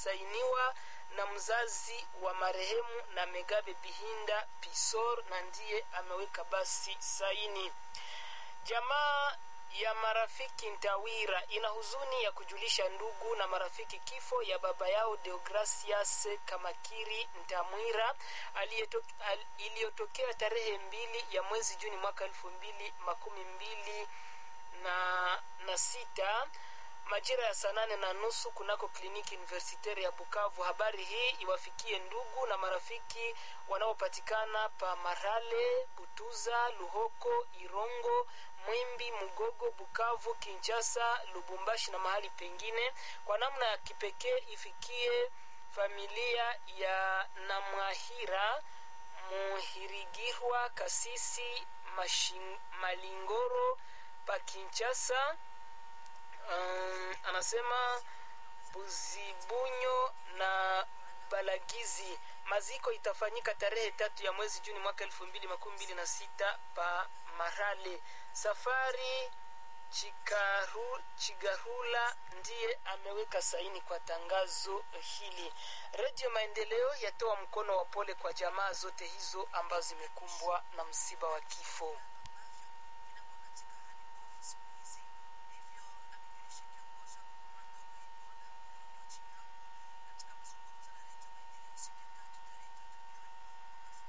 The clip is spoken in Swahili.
imesainiwa na mzazi wa marehemu na Megabe Bihinda Pisor na ndiye ameweka basi saini. Jamaa ya marafiki Ntawira ina huzuni ya kujulisha ndugu na marafiki kifo ya baba yao Deogracias Kamakiri Ntamwira iliyotokea tarehe mbili ya mwezi Juni mwaka elfu mbili makumi mbili na, na sita majira ya saa nane na nusu kunako kliniki universitari ya Bukavu. Habari hii iwafikie ndugu na marafiki wanaopatikana pa Marale, Butuza, Luhoko, Irongo, Mwimbi, Mugogo, Bukavu, Kinshasa, Lubumbashi na mahali pengine. Kwa namna ya kipekee ifikie familia ya Namwahira Muhirigirwa, Kasisi Mashin, Malingoro pa Kinshasa. Um, anasema Buzibunyo na Balagizi. Maziko itafanyika tarehe tatu ya mwezi Juni mwaka elfu mbili makumi mbili na sita pa Marale. Safari Chikaru, Chigarula ndiye ameweka saini kwa tangazo hili. Redio Maendeleo yatoa mkono wa pole kwa jamaa zote hizo ambazo zimekumbwa na msiba wa kifo.